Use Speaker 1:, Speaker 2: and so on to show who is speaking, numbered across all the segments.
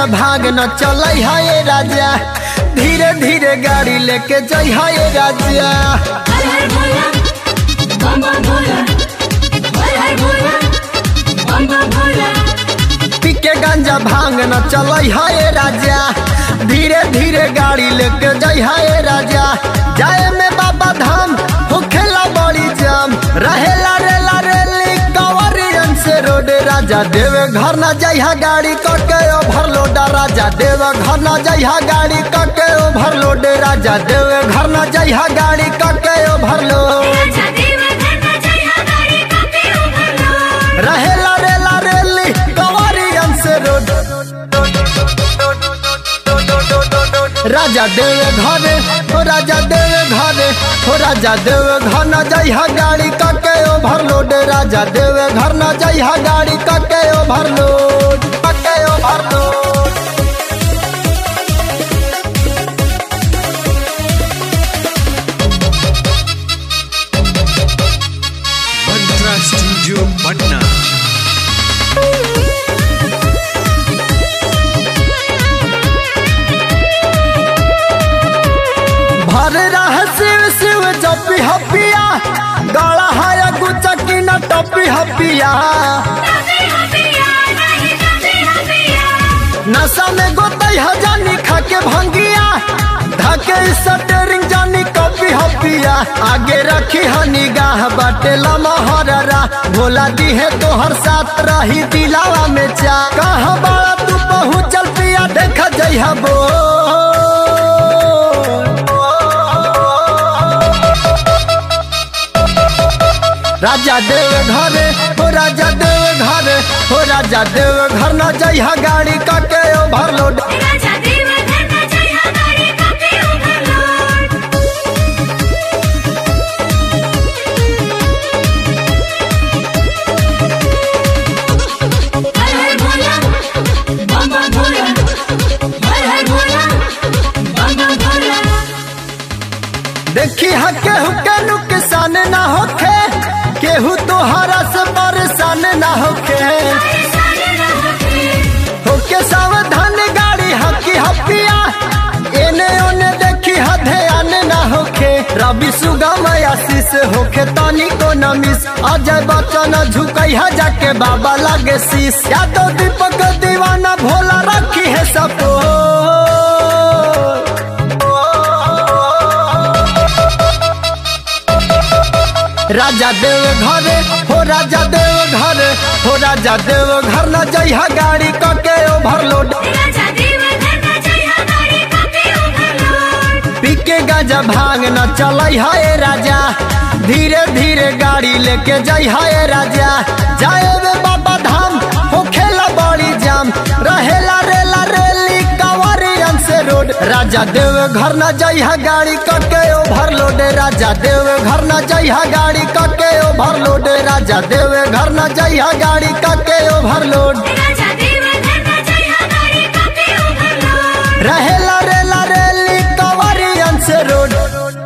Speaker 1: गांजा भाग न चल है राजा धीरे धीरे गाड़ी लेके जई है राजा
Speaker 2: हर हर भोला बम बम भोला हर हर भोला बम बम भोला
Speaker 1: पी के गांजा भांग न चल है राजा धीरे धीरे गाड़ी लेके जई है राजा जाए में बाबा धाम होखेला बड़ी जाम रहेला रेला रेली कंवरियन से रोड राजा देवे घर न जइहा गाड़ी कके ओवरलोड राजा देवे घर न जइहा गाड़ी कके ओवरलोड राजा देवे घर न जइहा गाड़ी कके ओवरलोड
Speaker 2: राजा देव धरना जय हा गाड़ी कापे उभरलो
Speaker 1: रहेला रेला रेली कंवरियन से रोड राजा देवे घरे हो राजा देवे घरे हो राजा देवे घर न जइहा गाड़ी कके ओवरलोड राजा देवे घर न जइहा गाड़ी कके ओवरलोड कके ओवरलोड
Speaker 3: Mantra Studio Patna.
Speaker 1: भर रह शिव शिव जपी हपिया गला है गुचकी न टपी हपिया
Speaker 2: कापे हपिया नहीं कापे हपिया
Speaker 1: नशा में गोतई हजानी खाके भंगिया धके स्टरिंग जानी कपी हपिया आगे रखी ह निगाह बाटे लमहररा भोला दी है तोहर साथ रही दिलावा में चा कहाँ बड़ा तू पहुँचल पिया देख जइहा बो राजा देव घरे हो राजा देव घरे हो राजा देव घर न जइहा गाड़ी कके ओवरलोड
Speaker 2: राजा देव धरना जय हा गाड़ी कापे उभरलो हर हर भोला बम बम भोला हर हर भोला बम बम भोला
Speaker 1: देखी हा केहू के नुकसान ना होखे केहू तोहरा से परेशान ना होखे
Speaker 2: परेशान न होके
Speaker 1: होके सावधान गाड़ी हकी हपिया एने ओने देखी हा ध्यान ना होखे रवि सुगम आशीष होखे तनी को न मिस अजय बच्चन झुकई हा जाके बाबा लागे शीश यादव दीपक दीवाना भोला रखी है सपो राजा देव घरे हो राजा देव घरे हो राजा देव घर न जइहा गाड़ी कके ओवरलोड
Speaker 2: राजा देव धरना जय हा गाड़ी कापे उभरलो
Speaker 1: पी के गाजा भांग न चलई है राजा धीरे धीरे गाड़ी लेके जई है राजा जाए वे बाबा धाम होखेला बड़ी जाम रहेला रेला रेली कंवरियन से रोड राजा देव घर न जइहा गाड़ी कके ओवरलोड राजा देव घर न जइहा गाड़ी कके ओवरलोड राजा देव घर न जइहा गाड़ी कके ओवरलोड
Speaker 2: राजा देव धरना जय हा गाड़ी कापे उभरलो
Speaker 1: रहेला रेला रेली कंवरियन से रोड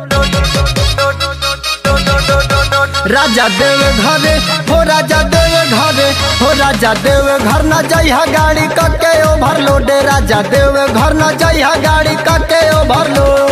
Speaker 1: राजा देव घरे हो राजा देव घरे हो राजा देव घर न जइहा गाड़ी कके ओवरलोड राजा देव घर न जइहा गाड़ी कके ओवरलोड